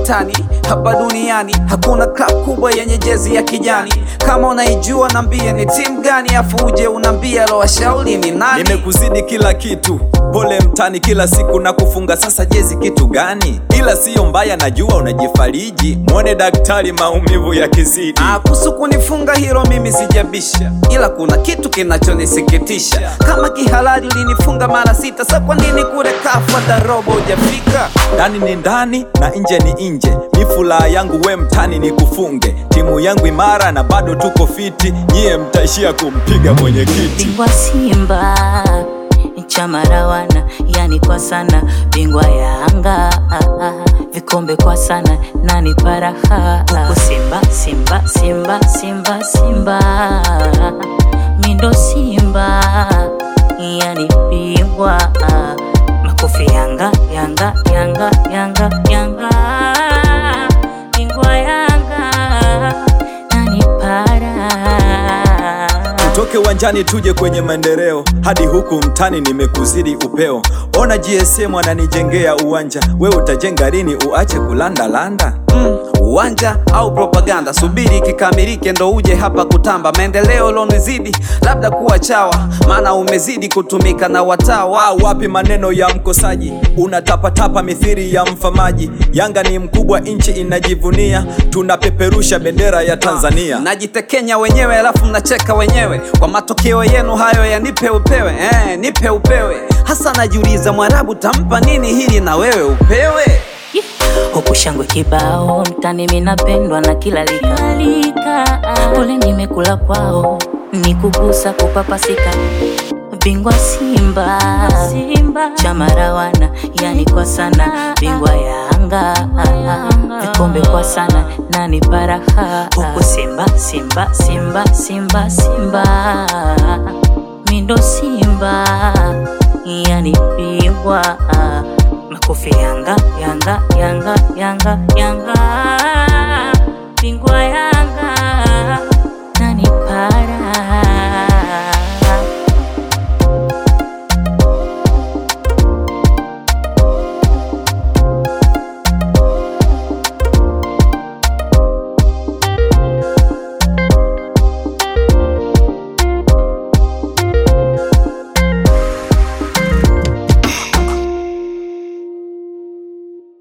utani hapa duniani hakuna club kubwa yenye jezi ya kijani kama unaijua nambie ni timu gani afu uje unambia lowashauri ni nani Nimekuzidi kila kitu, pole mtani, kila siku na kufunga. Sasa jezi kitu gani? Ila siyo mbaya, najua unajifariji. Mwone daktari, maumivu yakizidi. Ah, kuhusu kunifunga hilo mimi sijabisha, ila kuna kitu kinachonisikitisha. Kama kihalali ulinifunga mara sita, sa kwa nini kule kafu hata robo hujafika? Ndani ni ndani na nje ni nje, mi furaha yangu we mtani ni kufunge. Timu yangu imara na bado tuko fiti, nyie mtaishia kumpiga mwenyekiti. bingwa Simba chama rawana, yani kwa sana bingwa Yanga vikombe kwa sana nani paraha huku Simba Simba Simba Simba Simba mindo Simba yani bingwa makofi Yanga Yanga Yanga Yanga Yanga bingwa Yanga nani para Toke uwanjani tuje kwenye maendeleo, hadi huku mtani nimekuzidi upeo. Ona GSM ananijengea uwanja, we utajenga lini? Uache kulandalanda. Mm, uwanja au propaganda, subiri kikamilike ndo uje hapa kutamba. Maendeleo lonizidi labda kuwa chawa, maana umezidi kutumika na watawa. Au wapi maneno ya mkosaji, unatapatapa mithiri ya mfamaji. Yanga ni mkubwa, nchi inajivunia, tunapeperusha bendera ya Tanzania. Najitekenya wenyewe alafu mnacheka wenyewe kwa matokeo yenu hayo ya nipe upewe eh, nipe upewe. Hasa najiuliza Mwarabu tampa nini hili na wewe upewe? huku shangwe kibao mtani, minapendwa na kila lika. Pole nimekula kwao, ni kugusa kupapasika. Bingwa Simba, Simba chama rawana, yani kwa sana. Bingwa Yanga, vikombe kwa sana, nani paraha huku Simba, Simba, Simba, Simba, Simba mindo Simba, yani bingwa makofi Yanga Yanga Yanga Yanga Yanga